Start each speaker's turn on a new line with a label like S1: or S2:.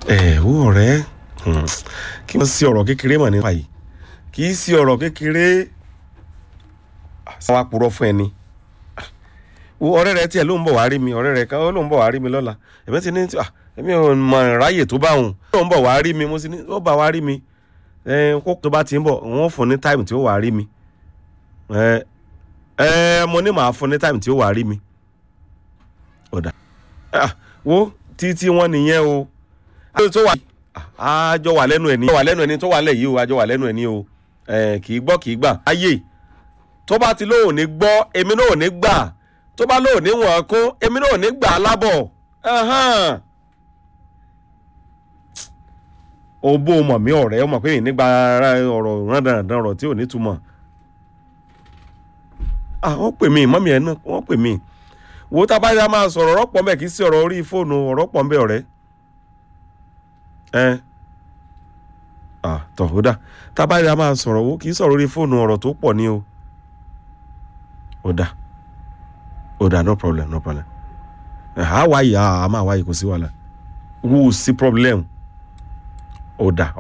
S1: ẹ wo ọ̀rẹ́ hmm, kí wọ́n sí ọ̀rọ̀ kékeré mọ̀ nípa yìí kì í sí ọ̀rọ̀ kékeré sáwá purọ́ fún ẹni wo ọ̀rẹ́ rẹ tiẹ̀ ló ń bọ̀ wá rí mi ọ̀rẹ́ rẹ kan ó ló ń bọ̀ wá rí mi lọ́la ẹ̀mí ti ní ah èmi ò mọ ráyè tó bá òun ó ń bọ̀ wá rí mi mo sì ní ó bá wá rí mi ẹ kó tó bá ti ń bọ̀ wọ́n fún ní táìmù tí ó wà rí mi ẹ ẹ mo ní màá fún ní táìmù tí ó wà rí mi ọ̀dà ah wo títí wọn nìyẹn o àjọ tó wà àjọ wà lẹ́nu ẹ̀ ní wà lẹ́nu ẹ̀ ní tó wà lẹ̀ yìí o àjọ wà lẹ́nu ẹ̀ ní o ẹ kì í gbọ́ kì í gbà ayé tó bá ti lóò ní gbọ́ èmi náà ò ní gbà tó bá lóò ní wọ̀n kún èmi náà ò ní gbà á lábọ̀ o bó o mọ̀ mí ọ̀rẹ́ o mọ̀ pé nígbà ọ̀rọ̀ rándanràndan ọ̀rọ̀ tí ò ní túmọ̀ ah wọ́n pè mí mọ́mí ẹ̀ náà wọ́n pè mí wo tá a bá yá máa sọ̀rọ̀ ọ̀rọ̀ pọ̀ mbẹ́ kì í sí ọ̀rọ̀ orí fóònù ọ̀rọ̀ pọ̀ mbẹ́ ọ̀rẹ́ ẹ ah tọ̀ ó dà tá a bá yá máa sọ̀rọ̀ wo kì í sọ̀rọ̀ orí fóònù ọ̀rọ̀ tó pọ̀ ní o ó dà ó dà no problem no problem ẹ̀ á wáyé a máa wáyé kò sí wàhálà wò ó sí problem ó dà